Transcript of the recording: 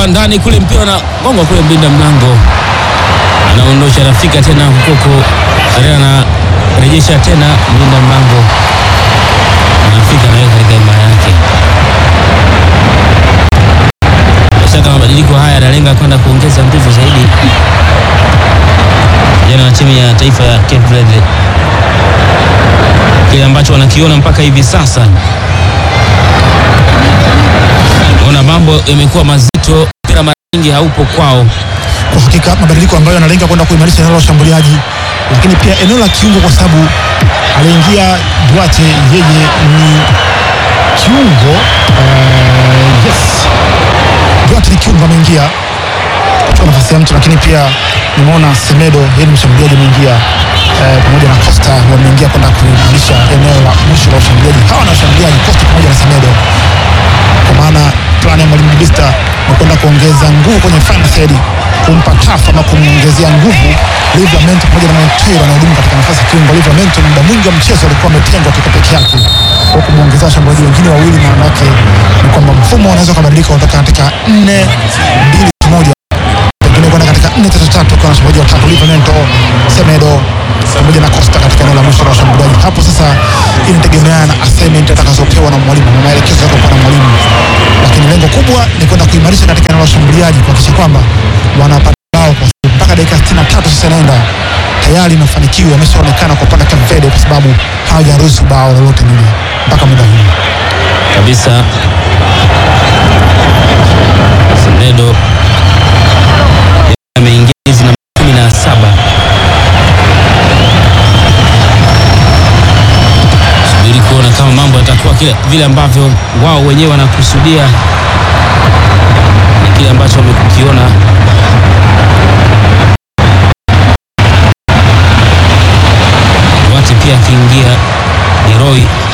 inawekwa ndani kule, mpira na gonga kule, mlinda mlango anaondosha, anafika tena Kukoko Area anarejesha tena, mlinda mlango anafika naweka katika imara yake. Bila shaka mabadiliko haya yanalenga kwenda kuongeza nguvu zaidi vijana wa timu ya taifa ya Cape Verde, kile ambacho wanakiona mpaka hivi sasa Ona mambo yamekuwa mazito, mpira mara nyingi haupo kwao. Kwa hakika mabadiliko ambayo yanalenga kwenda kuimarisha eneo la ushambuliaji, lakini pia eneo la kiungo, kwa sababu aliingia Duarte, yeye ni kiungo uh, yes, Duarte ni kiungo, ameingia kuchukua nafasi ya mtu, lakini pia nimeona Semedo, yeye ni mshambuliaji, ameingia eh, pamoja na Costa wameingia kwenda kuimarisha eneo la mwisho la ushambuliaji. Hawa na washambuliaji Costa pamoja na Semedo kwa maana plani ya mwalimu Bista ni kwenda kuongeza nguvu kwenye final third, kumpa tafu ama kumwongezea nguvu Livramento pamoja na Montero anahudumu katika nafasi ya kiungo. Livramento muda mwingi wa mchezo alikuwa ametengwa kiko peke yake, kwa kumwongezea washambuliaji wengine wawili, maana yake ni kwamba mfumo unaweza kubadilika kutoka katika nne mbili moja pengine kwenda katika nne tatu tatu kwa washambuliaji watatu Livramento, Semedo pamoja na Costa katika eneo la mwisho la washambuliaji. Hapo sasa inategemeana na assignment atakazopewa na mwalimu na maelekezo yatakayopewa na mwalimu, lakini lengo kubwa ni kwenda kuimarisha katika eneo la washambuliaji, kuhakikisha kwamba wanapata bao kwa sababu mpaka dakika 63 sasa inaenda tayari mafanikio yameshaonekana kwa upande wa Cape Verde, kwa sababu hawajaruhusu bao lolote lile mpaka muda huu. kabisa. Semedo ameingia hizi namba kumi na saba. Subiri kuona kama mambo yatakuwa kile vile ambavyo wao wenyewe wanakusudia, ni kile ambacho wamekukiona. Wati pia akiingia Leroy